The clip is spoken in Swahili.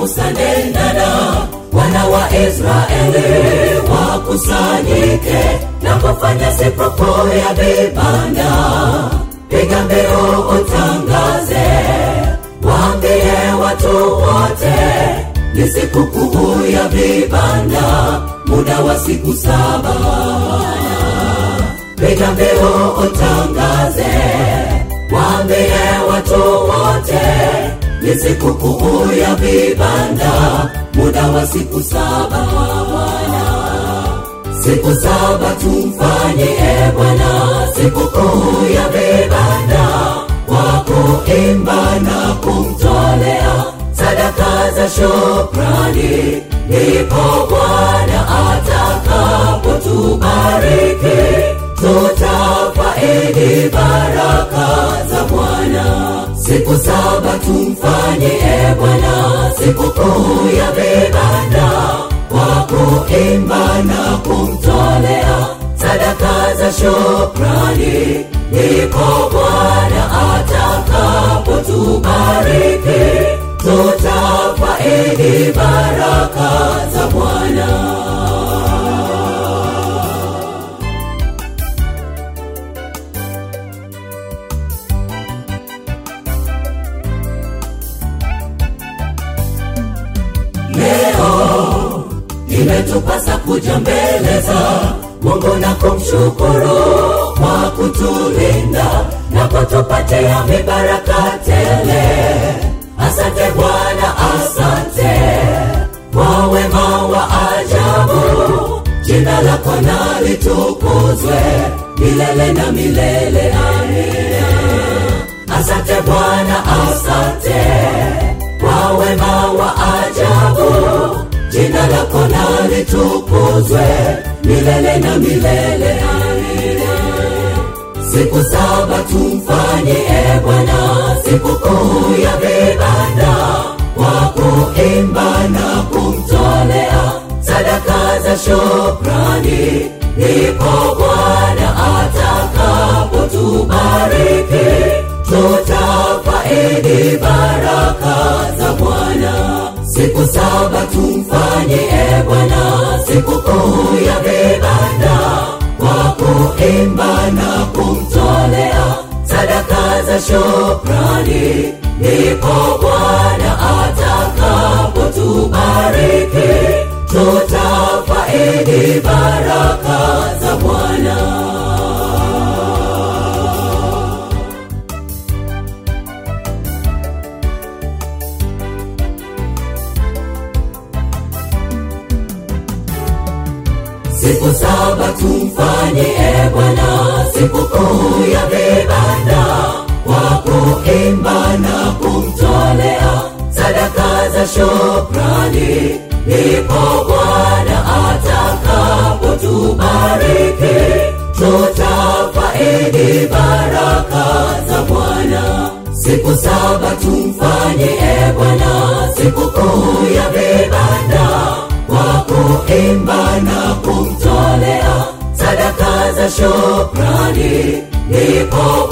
musa nenda na wana wa israeli wakusanyike na kufanya sikukuu ya vibanda piga mbio utangaze waambie watu wote ni sikukuu ya vibanda muda wa siku saba piga mbio utangaze waambie watu wote ni sikukuu ya vibanda muda wa siku saba siku saba tumfanye e bwana sikukuu ya vibanda kwa kuimba na kumtolea sadaka za shukrani ndipo bwana atakapotubariki tutafaidi baraka za bwana siku saba tumfanye e bwana sikukuu ya vibanda kwa kuimba na kumtolea sadaka za shukrani ndipo bwana atakapotubariki tutafaidi baraka za bwana leo imetupasa kuja mbele za mungu na kumshukuru kwa kutulinda na kutupatia mibaraka tele asante bwana asante kwa wema wa ajabu jina lako na litukuzwe milele na milele amina asante bwana asante kwa wema wa ajabu jina lako na litukuzwe milele na milele amina siku saba tumfanye e bwana sikukuu ya vibanda kwa kuimba na kumtolea sadaka za shukrani ndipo bwana atakapotubariki tutafaidi baraka za bwana siku saba tumfanye e bwana sikukuu ya vibanda kwa kuimba na kumtolea sadaka za shukrani ndipo bwana atakapotubariki tutafaidi baraka za bwana siku saba tumfanye e bwana sikukuu ya vibanda kwa kuimba na kumtolea sadaka za shukrani ndipo bwana atakapotubariki tutafaidi baraka za bwana siku saba tumfanye e bwana sikukuu ya vibanda kwa kuimba na kumtolea sadaka za shukrani ndipo